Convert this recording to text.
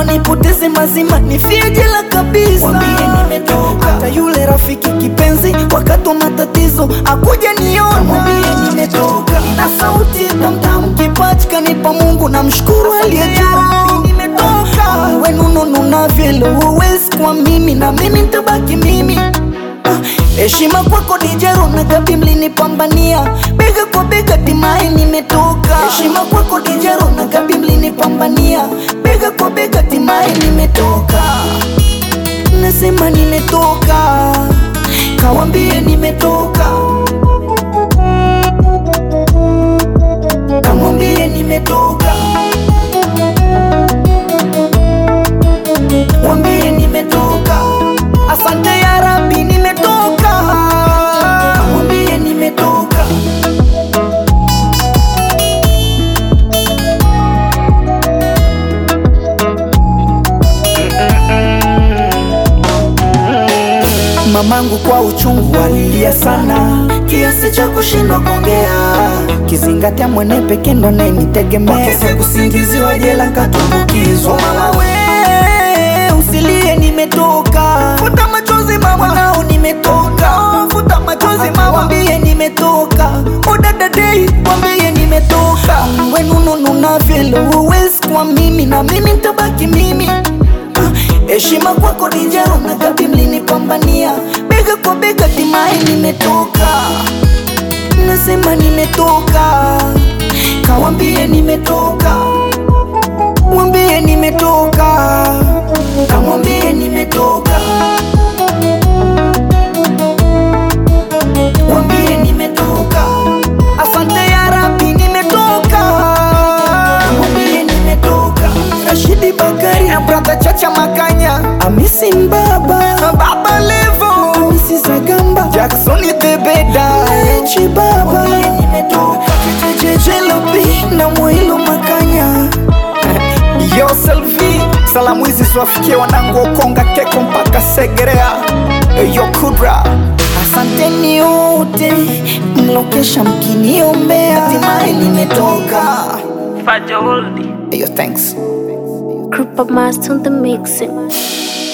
wanipoteze mazima nifie jela kabisa wambie nimetoka hata yule rafiki kipenzi wakati wa matatizo akuja niona mwambie nimetoka na sauti tamtam kipaji kanipa mungu na mshukuru aliyejuu nimetoka wenunununa vile huwezi kwa mimi na mimi ntabaki mimi Ah, heshima kwako dijero na gabi mlinipambania bega kwa bega timai nimetoka heshima kwako dijero na gabi mlinipambania bega kwa bega timai nimetoka nasema nimetoka kawambie nimetoka kamwambie nimetoka wambie nimetoka asante ya rabi nimetoka wambie nimetoka mamangu kwa uchungu alilia sana kiasi cha kushindwa kuongea kizingatia mwene peke ndo nenitegemea kese kusingiziwa jela nkatumbukizwa mama we usilie nimetoka futa machozi mama nao nimetoka futa machozi mama wambie nimetoka udadadei wambie nimetoka wenunununa vile huwezi kwa mimi na mimi ntabaki mimi heshima kwako dijero na gabi mlinipambania bega kwa bega timai nimetoka nasema nimetoka kawambie nimetoka wambie nimetoka kamwambie nimetoka wambie nimetoka asante ya rabi nimetoka wambie nimetoka rashidi bakari na brother chacha makanya amisi mbaba baba levo amisi zagamba jacksoni bebeda echi baba nimetoka jejejelobi na mwilo makanya yo selvi salamu hizi ziwafikie wanangu okonga keko mpaka segerea yo kudra asanteni yote mlokesha mkiniombea hatimaye nimetoka Fajoldi. yo thanks Group of Master on the mixing.